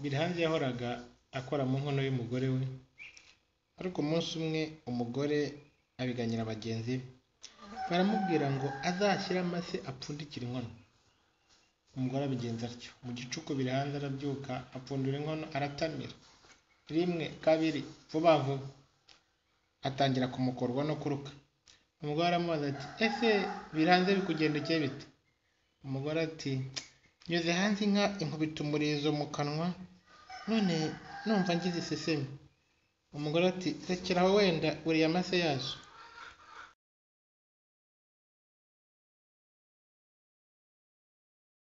Bilhange yahoraga akora mu nkono y'umugore we, ariko umunsi umwe umugore abiganyira bagenzi be, baramubwira ngo azashyire amase apfundikire inkono. Umugore abigenza atyo, mu gicuku Bilhanze arabyuka apfundura inkono aratamira, rimwe, kabiri, vuba vuba, atangira kumukorwa no kuruka. Umugore aramubaza ati ese Bilhanze bikugendekeye bite? Umugore ati nyuze hanze inka inkubita umurizo mu kanwa, none numva ngize isesemi. Umugore ati rekeraho wenda uriye amase yazo.